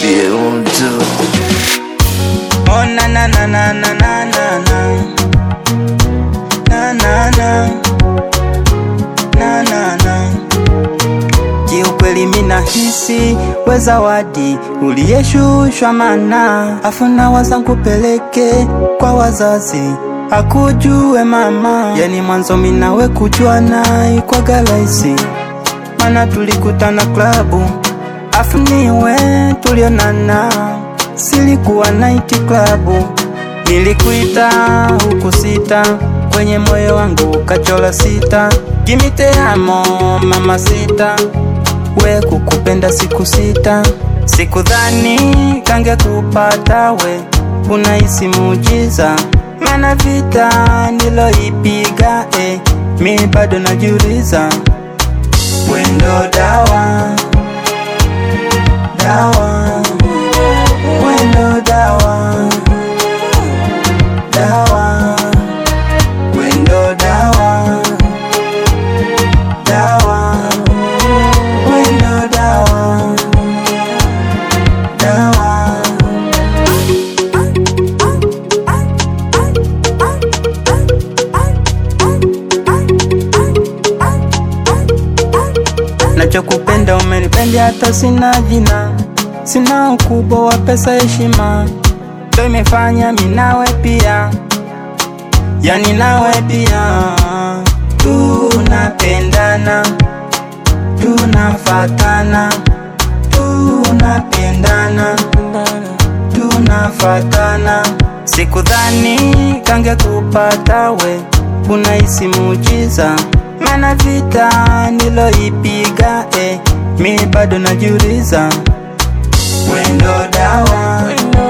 niambie mtu Oh na na na na na na na na na na na na na na Kiukweli mina hisi we zawadi uliyeshushwa mana afuna wazangu peleke kwa wazazi akujue mama yani mwanzo minawe kujuana kwa galaisi mana tulikutana klabu afu niwe tulionana silikuwa night club nilikuita huku sita kwenye moyo wangu kachola sita kimiteamo mama sita we kukupenda siku sita sikudhani kange kupata we unahisi muujiza mana vita niloipiga eh, mi bado najiuliza wendo dawa dawa wendo dawa dawa wendo dawa dawa wendo dawa dawa nachokupenda umenipenda hata sina jina sina ukubwa wa pesa heshima ndo imefanya minawe pia yani nawe pia tunapendana tunafatana tunapendana tunafatana sikudhani kange kupata we unahisi muujiza mana vita niloipiga eh, mi bado najiuliza wendo dawa